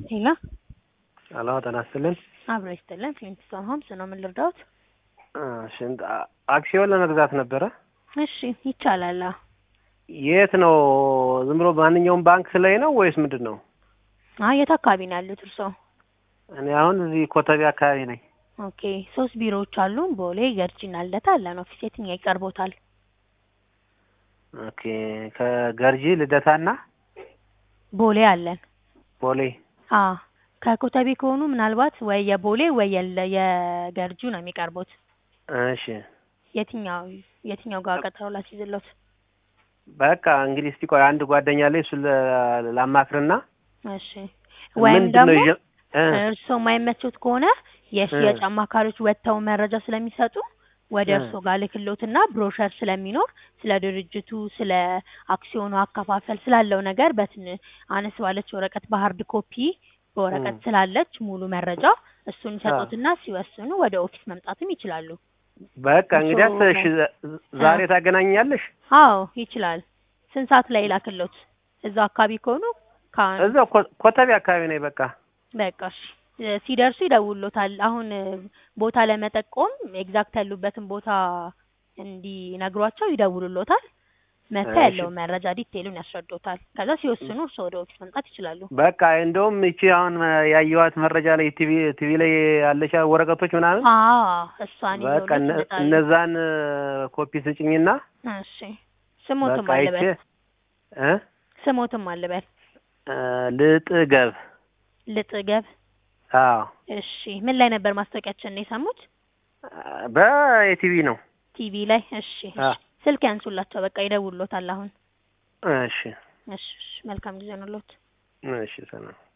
ሄሎ አሎ ጤና ይስጥልን። አብሮ ይስጥልን። ፍሊንትስቶን ሆምስ ነው። ምን ልርዳዎት? እሺ አክሲዮን ለመግዛት ነበረ። እሺ ይቻላል። አዎ። የት ነው? ዝም ብሎ ማንኛውም ባንክ ላይ ነው ወይስ ምንድን ነው? አይ የት አካባቢ ነው ያሉት እርስዎ? እኔ አሁን እዚህ ኮተቤ አካባቢ ነኝ። ኦኬ ሶስት ቢሮዎች አሉ። ቦሌ፣ ገርጂና ልደታ አለን። ኦፊስ የትኛው ይቀርቦታል? ኦኬ ከገርጂ ልደታና ቦሌ አለን። ቦሌ አ ከኮተቤ ከሆኑ ምናልባት ወይ የቦሌ ወይ የለ- የገርጁ ነው የሚቀርቡት። እሺ የትኛው የትኛው ጋር ቀጠሮ ላስይዝሎት? በቃ እንግዲህ እስቲ ቆይ አንድ ጓደኛ ላይ እሱን ለ- ላማክርና እሺ ወይም ምንድን ደግሞ ነው ይዤ- እ እርስዎ የማይመቹት ከሆነ የሽያጭ አማካሪዎች ወጥተው መረጃ ስለሚሰጡ ወደ እ እርስዎ ጋር ልክሎትና ብሮሸር ስለሚኖር ስለ ድርጅቱ፣ ስለ አክሲዮኑ አከፋፈል ስላለው ነገር በትን አነስ ባለች ወረቀት በሀርድ ኮፒ በወረቀት እ ስላለች ሙሉ መረጃ እሱን አ ይሰጡትና ሲወስኑ ወደ ኦፊስ መምጣትም ይችላሉ። በቃ እርስዎ እንግዲያስ እሺ መ- ዛ- አ ዛሬ ታገናኛለሽ? አዎ ይችላል። ስንት ሰዓት ላይ ላክሎት? እዛው አካባቢ ከሆኑ ከአሁን እዛው ኮ- ኮተቤ አካባቢ ነኝ። በቃ በቃ እሺ እ ሲደርሱ ይደውሉታል። አሁን እ ቦታ ለመጠቆም ኤግዛክት ያሉበትን ቦታ እንዲነግሯቸው ይደውሉሎታል። መጥተው እሺ ያለውን መረጃ ዲቴይሉን ያስረዱታል። ከዛ ሲወስኑ እርስዎ ወደ ኦፊስ መምጣት ይችላሉ። በቃ እንደውም ይቺ አሁን ያየኋት መረጃ ላይ ቲቪ ቲቪ ላይ ያለች ወረቀቶች ምናምን አዎ እሷን በቃ ይዘውሎት እነ- ይመጣሉ። እነዛን ኮፒ ስጭኝና እሺ ስሞትም በቃ አይቼ አልበል እ ስሞትም አልበል እ ልጥገብ ልጥገብ። አዎ እሺ ምን ላይ ነበር ማስታወቂያችን ነው የሰሙት? በቲቪ ነው። ቲቪ ላይ። እሺ አ እሺ ስልክ ያንሱላቸው። በቃ ይደውሉሎታል አሁን። እሺ እሺ እሺ መልካም ጊዜ ነው ሎት እሺ ሰላም